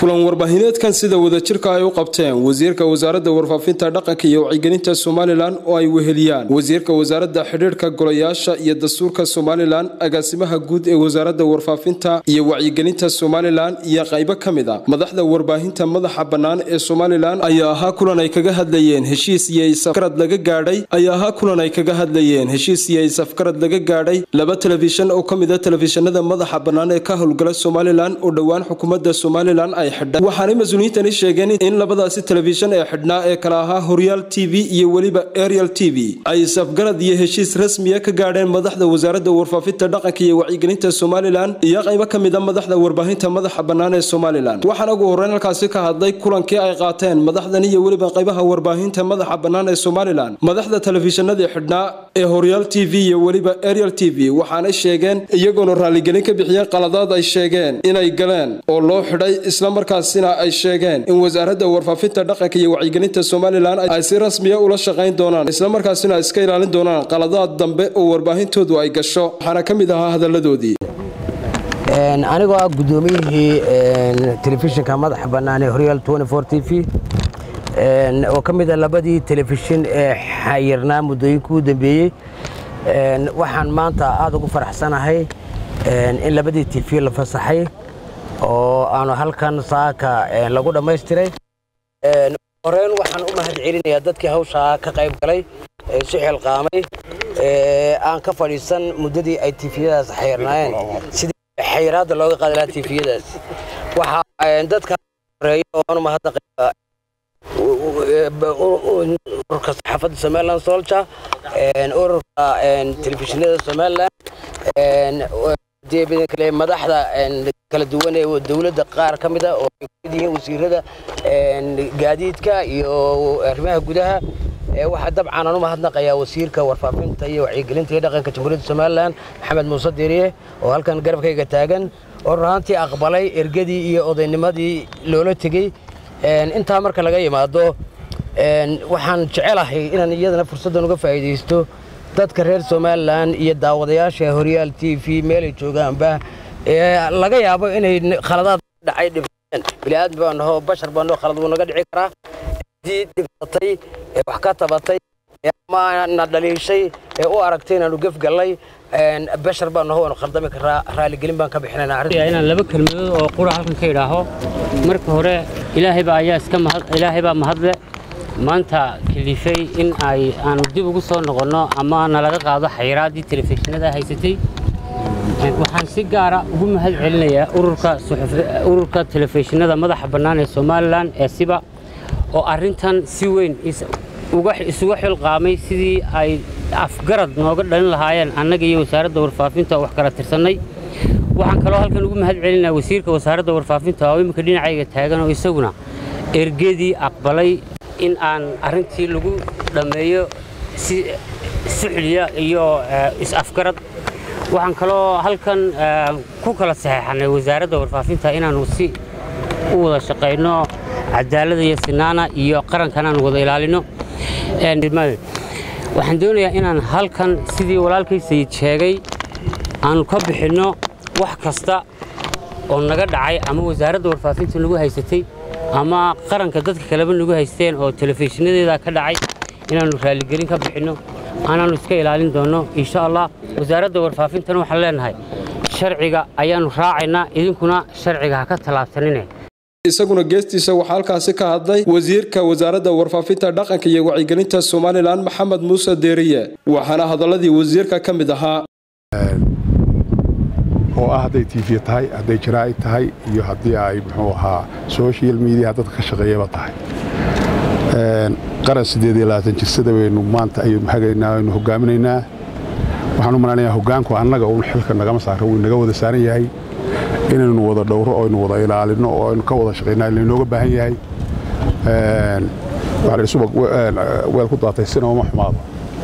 kulan warbaahineedkan sida wadajirka ay u qabteen wasiirka wasaaradda warfaafinta dhaqanka iyo wacyigelinta somalilan oo ay weheliyaan wasiirka wasaaradda xidhiirhka golayaasha iyo dastuurka somalilan agaasimaha guud ee wasaaradda warfaafinta iyo wacyigelinta somalilan iyo qaybo ka mid a madaxda warbaahinta madaxa bannaan ee somalilan ayaa ahaa kulan ay kaga hadlayeen heshiis iyo isafgarad laga gaadhay ayaa ahaa kulan ay kaga hadlayeen heshiis iyo isafgarad laga gaadhay laba telefishan oo ka mid a telefishanada madaxa bannaan ee ka howlgala somalilan oo dhowaan xukuumadda somalilan ay xidhay waxaanay mas-uuliyiintani sheegeen in labadaasi telefishan ee xidhnaa ee kala ahaa horyaal t v iyo weliba ariel t v ay isafgarad iyo heshiis rasmiya ka gaadheen madaxda wasaaradda warfaafinta dhaqanka iyo wacyigelinta somalilan iyo qaybo ka mid a madaxda warbaahinta madaxa bannaan ee somalilan waxaana ugu horreyn halkaasi ka hadlay kulankii ay qaateen madaxdan iyo weliba qaybaha warbaahinta madaxa bannaan ee somalilan madaxda telefishanadii xidhnaa ee horyaal t v iyo weliba ariel t v waxaanay sheegeen iyagoona raalligelin ka bixiyeen qaladaad ay sheegeen inay galeen oo loo xidhay islamarkaasina ay sheegeen in wasaaradda warfaafinta dhaqanka iyo wacyigelinta somalilan ay si rasmiya ula shaqayn doonaan islamarkaasina iska ilaalin doonaan qaladaad dambe oo warbaahintoodu ay gasho waxaana ka mid ahaa hadalladoodii anigoo ah guddoomiyihii telefishinka madaxa bannaan ee horyaal t v oo ka mid a labadii telefishin ee xayirnaa muddooyinkii u dambeeyey waxaan maanta aad ugu faraxsanahay in labadii tv la fasaxay oo aanu halkan saaka lagu dhammaystiray horeyn waxaan u mahad celinayaa dadkii hawshaa ka qayb galay ee isu xilqaamay aan ka fadhiisan muddadii ay tifiyadaas xayirnaayeen sidii xayiraadda looga qaadi lahaa tifiyadaas waxaa dadka horeeya oo aanu mahadnaqaya ururka saxaafadda somalilan solja ururka telefishinada somalilan kale madaxda kala duwan ee dowladda qaar ka mid a oo ay kamid yihiin wasiirada gaadiidka iyo arrimaha gudaha waxaa dabcan aan u mahadnaqayaa wasiirka warfaafinta iyo wacyigelinta iyo dhaqanka jamhuuriyadda somalilan maxamed muuse deriye oo halkan garabkayga taagan oo runaantii aqbalay ergadii iyo odaynimadii loola tegey intaa marka laga yimaado waxaan jecelahay inaan iyadana fursaddan uga faa'iidaysto dadka reer somalilan iyo daawadayaasha horyaal t v meelay joogaanba laga yaabo inay khaladaad dhacay dhibteen bini'aadmi baan naho bashar baan naho khalad wuu naga dhici karaa haddii dhibsatay ee wax ka tabatay ama na dhaliishay ee u aragtay inaanu gefgallay bashar baan naho waanu khaldami karaa raaligelin baan ka bixinayna inaan laba kelmadood oo qura halkan ka idhaaho marka hore ilaahay baa ayaa iska mahad ilaahay baa mahadle maanta kalifay in ay aanu dib ugu soo noqonno ama nalaga qaado xayiraaddii telefishinada haysatay waxaan si gaara ugu mahad celinayaa ururka telefishinada madaxa bannaan ee somalilan ee siba oo arrintan si weyn isuga xilqaamay sidii ay afgarad nooga dhalin lahaayeen annaga iyo wasaaradda warfaafinta oo wax kala tirsannay waxaan kaloo halkan ugu mahad celinayaa wasiirka wasaaradda warfaafinta oo imminka dhinacayga taagan oo isaguna ergadii aqbalay in aan arrintii lagu dhammeeyo si suxliya iyo is-afgarad waxaan kaloo halkan ku kala saxeexannay wasaaradda warfaafinta inaannu si u wada shaqayno cadaalada iyo sinaana iyo qarankan aan wada ilaalino waxaan doonayaa inaan halkan sidii walaalkay sayid sheegay aanu ka bixinno wax kasta oo naga dhacay ama wasaaradda warfaafinta nagu haysatay ama qaranka dadka kaleba nagu haysteen oo telefishinadeeda ka dhacay inaannu raaligelin ka bixinno anaannu iska ilaalin doonno insha allah wasaaradda warfaafintana waxaan leenahay sharciga ayaannu raacaynaa idinkuna sharciga ha ka tallaabsanine isaguna geestiisa waxaa halkaasi ka hadlay wasiirka wasaaradda warfaafinta dhaqanka iyo wacyigelinta somalilan maxamed muuse deeriye waxaana hadalladii wasiirka ka mid ahaa oo ah hadday tv tahay hadday jaraa'id tahay iyo haddii ay muxuu ahaa social mediaha dadka ka shaqeeyaba tahay qaran siddeed iyo labaatan jirsada waynu maanta ayaynu hagaynaa aynu hogaaminaynaa waxaan u malanayaa hoggaanku annaga uun xilka nagama saaro wuu naga wada saaran yahay inaynu wada dhowro oo aynu wada ilaalinno oo aynu ka wada shaqaynaa laynooga baahan yahay waxaa la subag weel ku daatay sina uma xumaado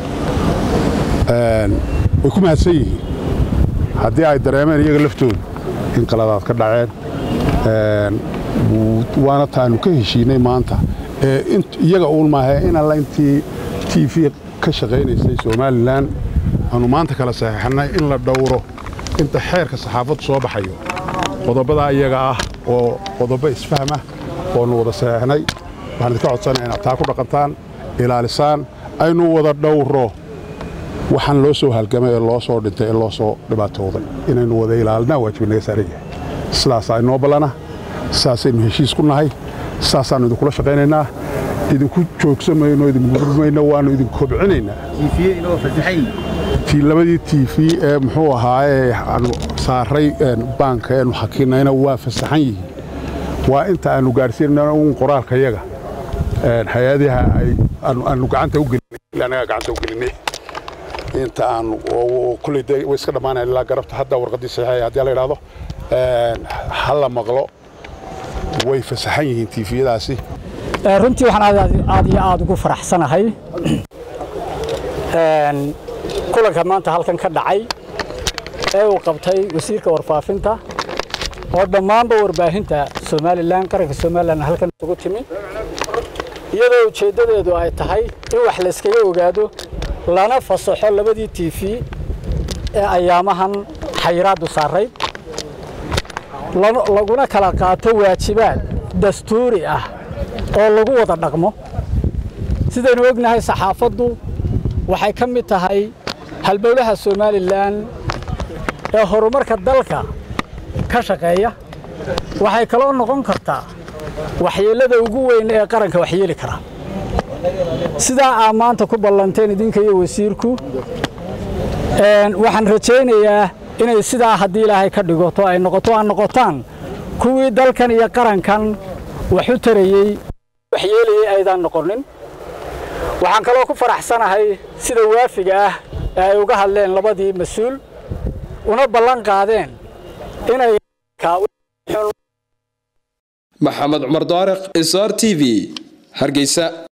way ku mahadsan yihiin haddii ay dareemeen iyaga laftoodu in qaladaad ka dhaceen waana taanu ka heshiinay maanta iyaga uun maahe in alla intii t v ka shaqaynaysay somalilan aanu maanta kala saxeexannay in la dhowro inta xeerka saxaafaddu soo baxayo qodobadaa iyaga ah oo qodobo isfahma oonu wada saxeexnay waxaan idinka codsanaya inaad taa ku dhaqantaan ilaalisaan aynu wada dhowro waxaan loo soo halgamay ee loo soo dhintay ee loo soo dhibaatooday inaynu wada ilaalinaa waajib naga saaran yahay sidaasaa inoo ballana sidaasaynu heshiis ku nahay sidaasaannu idinkula shaqaynaynaa idinku joogsan mayno idinku gurmayno waannu idinku kobcinaynaa labadii tiifi ee muxuu ahaaye aanu saaray baanka eenu xakinayna waa fasaxan yihiin waa inta aanu gaadhsiinana un qoraalka yaga hay-adaha aanu gacanta u gelinay anagaa gacanta u gelinay inta aanu kulley dee way iska dhammaanayan ilaa garabta hadda warqaddii saxiixaya haddii la idhaahdo ha la maqlo way fasaxan yihiin tiifiyadaasi runtii waxaan aad iyo aad ugu faraxsanahay kulanka maanta halkan ka dhacay ee uu qabtay wasiirka warfaafinta oo dhammaanba warbaahinta somalilan qaranka somalilan halkan isugu timi iyadoo ujeeddadeedu ay tahay in wax layskaga ogaado lana fasaxo labadii tiifi ee ayaamahan xayiraaddu saarayd laguna kala qaato waajibaad dastuuri ah oo lagu wada dhaqmo sidaynu ognahay saxaafaddu waxay ka mid tahay halbowlaha somalilan ee horumarka dalka ka shaqeeya waxay kaloo noqon kartaa waxyeellada ugu weyn ee qaranka waxyeeli kara sidaa aa maanta ku ballanteen idinka iyo wasiirku waxaan rajaynayaa inay sidaa haddii ilaahay ka dhigoto ay noqoto aa noqotaan kuwii dalkan iyo qarankan wax u tarayey waxyeelayey aydaan noqonin waxaan kaloo ku faraxsanahay sida waafiga ah ee ay uga hadleen labadii mas-uul una ballan qaadeen inay maxamed cumar daariq sr t v hargeysa